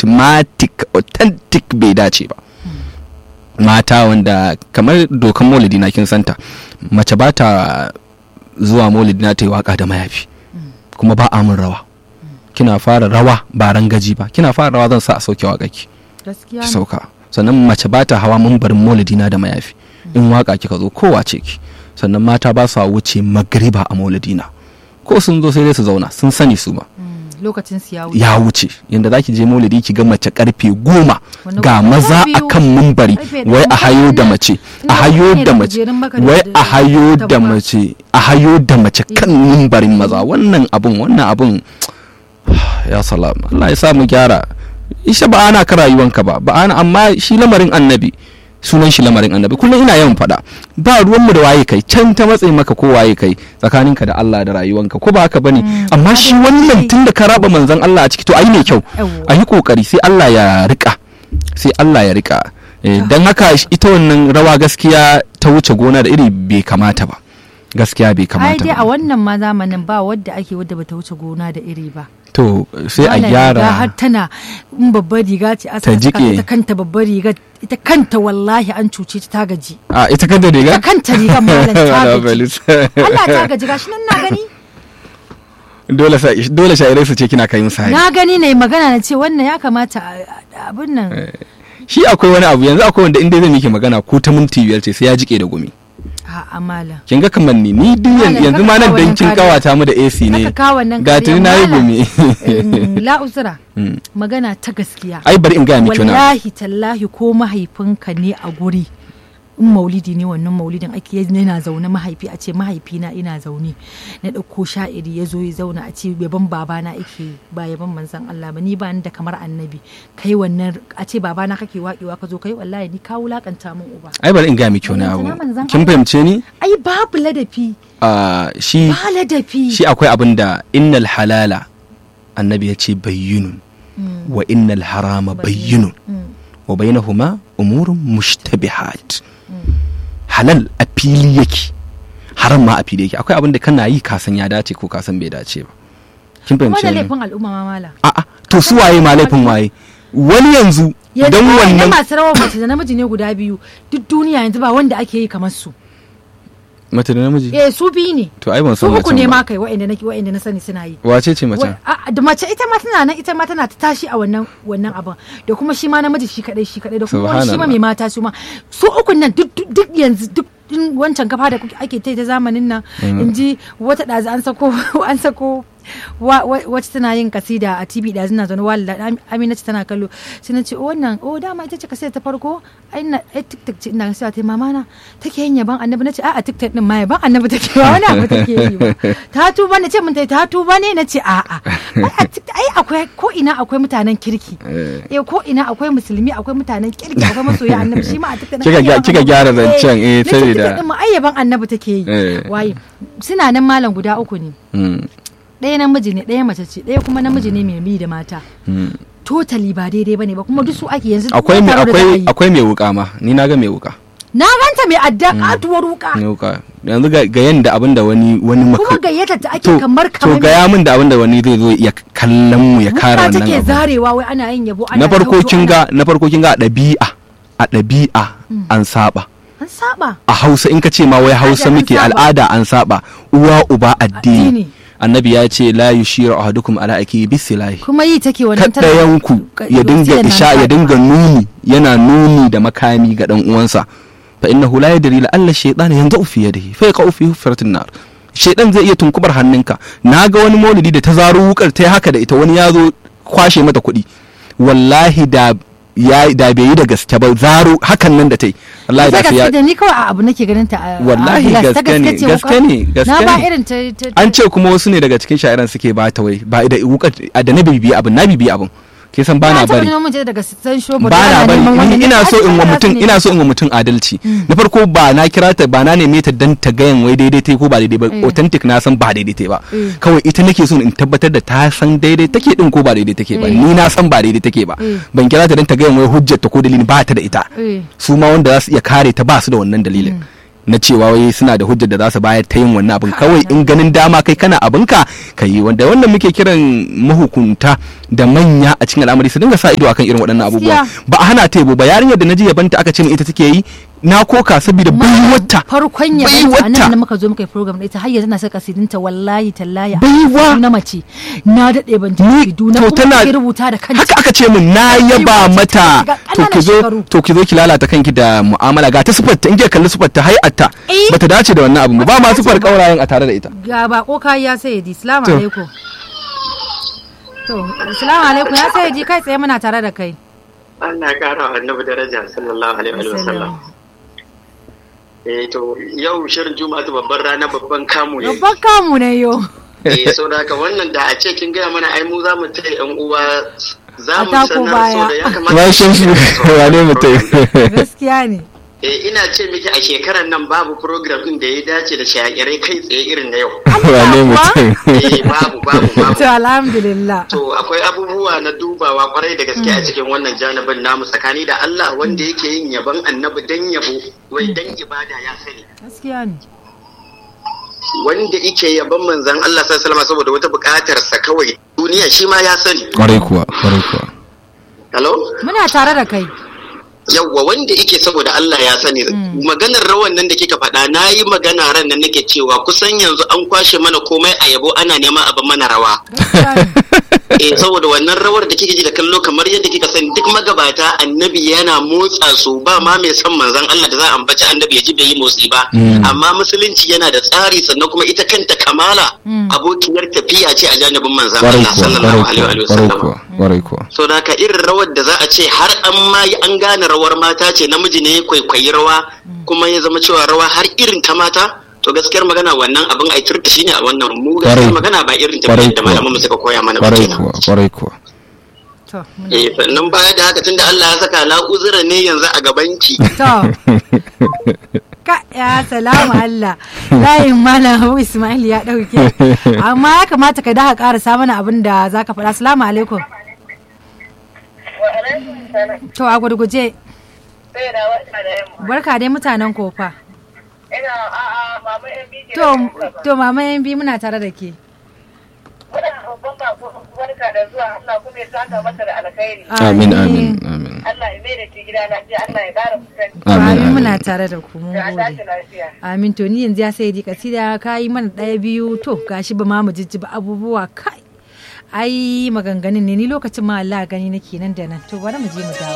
automatic authentic bai dace ba mata wanda kamar dokan maulidi na kin santa mace ba ta zuwa maulidi na ta yi waka da mayafi kuma ba a mun rawa kina fara rawa ba rangaji ba kina fara rawa zan sa a sauke waka ki gaskiya ki ne. sauka sannan mace ba ta hawa mambarin maulidi na da mayafi in waka kika zo kowa ce ki sannan mata ba su wuce magriba a maulidi na ko sun zo sai dai su zauna sun sani su ba Mm, lokacin su ya wuce ya wuce yanda zaki je maulidi ki ga mace karfe goma Wani ga kuma maza biyu, akan mumbari karfe wai a ɗaya, hayo da wannan mace ina a hayo ne da da mace kujerun maka da- wai da- a hayo da da kuma- mace a hayo da mace kan mumbarin maza wannan abun wannan abun ya salam Allah ya sa mu gyara isha ba ana ka rayuwanka ba ba ana amma shi lamarin annabi sunan shi lamarin annabi kullum ina yawan faɗa ba ruwanmu da waye kai can ta matsayi maka ko waye kai tsakaninka da Allah da rayuwanka ko ba haka bane amma shi wannan tun da ka raba manzon Allah a ciki to ayi mai kyau Yawwa. a yi kokari sai Allah ya rika sai Allah ya rika Eh, don haka sh- ita wannan rawa gaskiya ta wuce gona da iri bai kamata ba gaskiya bai ai kamata dai a ba wannan ma zamanin ba wadda ake wadda bata wuce gona da iri ba to sai a Wannan riga har gyara tana in babbar riga ce a Ta saka jiƙe. ita kanta babbar riga ita kanta wallahi an cuce ta ta gaji a ita kanta riga ita kanta rigar malam ta Wala gaji balis. Allah ta gaji gashi nan na gani dole sa dole sha'irai su ce kina kai musu hari na gani na yi magana na ce wannan ya kamata a- a- abin nan shi akwai wani abu yanzu akwai wanda inda zai miki magana ko ta minti biyar ce sai ya jike da gumi a amala kin ga kamar ni ni duk yan- Malam, yanzu ma nan kaka dan kin kawo kawata mu da AC ne Kaka kawo wannan ga tuni na yi kariya, gumi malam. la uzura Mm. magana ta gaskiya ai bari in gaya miki wani abu. wallahi tallahi ko mahaifinka ne a guri in maulidi ne wannan maulidin ake yana zaune mahaifi a ce mahaifina ina zaune na ɗauko sha'iri ya zo ya zauna a ce yaban babana ake ba yaban manzon Allah ba ni ba ni da kamar annabi kai wannan a ce babana kake waƙewa ka zo kai wallahi ni ka wulakanta min uba ai bari in gaya miki wani abu Ballantana manzon kin Allah. fahimce ni ai babu ladafi Ah, shi ba ladafi shi akwai abin da innal halala annabi ya ce bayyinun wa innal harama bayyinun Mm. wa bainahuma umurun mushtabihat halal a fili yake haram ma a fili yake akwai abin da kana yi kasan ya dace ko kasan bai dace ba kin kuma fahimce da ni laifin al'umma ma mala a'a to su waye ma laifin waye wani yanzu yanzu dan ba wannan masu rawar mace da namiji ne guda biyu duk duniya yanzu ba wanda ake yi kamar su mace da namiji eh su biyu ne to ai ban su san uku ne macen ma ba kai wa'anda nake wa'anda na sani suna yi wace ce mace Wa- a- da mace ita ma tana nan ita ma tana ta tashi a wannan wannan abin da kuma shi ma namiji shi kadai shi kadai da kuma wani shi ma Subhanallah. mai mata su ma su ukun nan duk duk- duk yanzu duk din wancan kafa da kuke- ake ta ta zamanin nan in ji wata ɗazu an sako an sako wa- wa- wacce tana yin kasida a tv ɗazu na zaune walida amina ce tana kallo sai na ce "Oh, wannan o dama ita ce kasida ta farko ai na ai tiktok ce ina sai ta mama na take yin yaban annabi na ce a'a tiktok din ma yaban annabi take ba wani abu take yi ba ta tuba ne ce mun ta tuba ne na ce a'a ai a TikTok- ai akwai ko ina akwai mutanen kirki Eh. eh ko ina akwai musulmi akwai mutanen kirki akwai masoya annabi shi ma a tiktok Kika gya- kika gyara zancen, eh, nace saboda- TikTok din ma ai yaban annabi take yi Eh. waye suna nan malam guda uku ne Mm, ɗaya namiji ne ɗaya mace ce ɗaya kuma namiji ne mai bi da mata mm. totally ba daidai bane ba kuma duk su ake yanzu duk akwai wani mai taro da za a akwai yi. akwai mai wuka ma ni na ga mai wuka na ganta mai adda katuwar wuka mai wuka yanzu ga ga yanda abin da wani wani kuma maka gayyata ta ake to kamar to kamar gaya min da abin da wani zai zo ya kallon mu ya kare wuka wannan take abu zarewa wai ana yin yabo ana na farko hoto, kin ana- ga na farko kin ga a ɗabi'a a ɗabi'a an saba an saba a hausa in ka ce ma wai hausa Al'ada an muke saba. al'ada an saba uwa uba Addini. addini annabi ya ce la yushiru ahadukum ala aki bisilahi kuma yi take wannan tana- kaɗayanku ya dinga Yana isha ya saba. dinga nuni yana nuni da makami ga dan uwansa fa innahu la yadri la alla shaytan yanzu fi yadihi fa yaqau fi hufratin nar shaytan zai iya tunkubar hannunka naga wani maulidi da ta zaro wukar ta yi haka da ita wani ya zo kwashe mata kuɗi wallahi da ya da bai yi da gaske ba zaro hakan nan da ta yi wallahi da Ita sai ya gaske da ni kawai a abu nake ganin ta a- a Wallahi gilas. Ta gaske ne, ce gaske wuka. ne, gaske na ba ne. irin ta ta- an ce kuma wasu ne daga cikin sha'iran suke ba ta wai ba da wukar da na bibiyi abin na bibiyi abin ke san bana Na taɓa bari neman mace daga san shobo ba na bari ni ina so in wa mutum ina so in wa in mutum adalci na farko ba na kira ta ba na neme ta dan ta gayan wai daidai tai ko ba daidai ba Eh. authentic na san ba daidai tai ba Eh. kawai ita nake so in tabbatar da ta san daidai take din ko ba daidai take ba Eh. ni na san ba daidai take ba Eh. ban kira ta dan ta gayan wai hujjar ta ko dalili ba ta da ita Eh. su ma wanda za su iya kare ta ba su da wannan dalilin na cewa wai suna da hujjar da za su bayar ta yin wannan abin kawai in ganin dama kai kana abinka ka yi wanda wannan muke kiran mahukunta da manya a cikin al'amari su dinga sa ido akan irin waɗannan abubuwa Gaskiya. ba a hana ta yabo ba yarinyar da na ji yabanta aka ce min ita take yi na koka saboda baiwata farkon ya baiwata. a nan da muka zo muka yi program da ita har yanzu na saka kasidinta wallahi tallahi Baiwa. na mace na daɗe ban ji kasidu na to kuma tana ke rubuta da kanta haka aka ce min na yaba Baiwa ce mata ga to ki zo ƙananan to ki zo ki lalata kanki da mu'amala ga ta sifarta in ki kalli sifarta hay'atta Eh. bata dace da wannan abu ba Bata ma dace sifar ba. kaurayen a tare da ita ga bako kayi ya sai di salamu To. alaikum to salamu alaikum ya sai di kai tsaye muna tare da kai Allah ya kara wa annabi daraja sallallahu alaihi wa sallam. Eh to yau shirin Juma'a babban rana babban kamu ne. babban kamu ne yo Eh so da haka wannan da a ce kin gaya mana ai mu za mu taya yan uwa za mu A tako sanar so baya. da ya kamata. rashin shi wane mutum gaskiya ne Eh ina ce miki a shekarar nan babu program din da ya dace da shayarai kai tsaye irin na yau. wane mutum Eh babu babu babu. to alhamdulillah To akwai abubuwa na dubawa kwarai da gaske a cikin wannan janibin namu tsakani da Allah wanda yake yin yaban annabi dan yabo wai dan ibada ya sani. gaskiya ne wanda ike yaban manzan Allah sallallahu alaihi saboda wata buƙatar sa kawai duniya shi ma ya sani kwarai kuwa kwarai kuwa hello muna tare da kai yawwa wanda ike saboda Allah ya sani maganar rawan nan da kika faɗa na yi magana ran nan nake cewa kusan yanzu an kwashe mana komai a yabo ana neman abin mana rawa gaskiya ne eh saboda wannan rawar da kike ji da kallo kamar yadda kika sani duk magabata annabi yana motsa su ba ma mai son manzon Allah da za a ambaci annabi ya ji bai yi motsi ba Mm. amma musulunci yana da tsari sannan kuma ita kanta kamala Mm. abokiyar tafiya ce a janibin manzon kwarai Allah kuwa sallallahu kwarai alaihi wa kuwa kwarai sallam kuwa kwarai kuwa so da haka irin rawar da za a ce har an ma yi an gane rawar mata ce namiji ne ya kwaikwayi rawa kuma ya zama cewa rawa har irin ta mata to gaskiyar magana wannan abin a turta shine a wannan mu gaskiyar Kwarai. magana ba irin ta Kwarai da kuwa. malaman mu suka koya mana ba kwarai kenan kuwa kwarai kuwa to muna Eh, sannan baya da haka tunda Allah ya saka la'uzura ne yanzu a gabanki. To. Ka ya salamu Allah. Layin Malam Habu Ismail ya ɗauke. Amma ya kamata ka daha ƙarasa mana abin da za ka faɗa. Salamu alaikum. To a gurguje. Barka dai mutanen kofa. Ina a'a mama yan biki To, to mama yan bi muna tare da ke. muna babban bako barka da zuwa Allah kuma ya saka masa da alkhairi. amin amin amin Allah ya mai da ke gida lafiya Allah ya ƙara kusanci. amin Amin amin muna tare da ku mun Da a tashi gode. lafiya. Amin to ni yanzu ya sai di kasida ka yi mana ɗaya biyu to gashi ba ma mu jijjiba abubuwa kai. Ai maganganun ne ni lokacin ma Allah gani nake nan da nan to bari mu je mu dawo.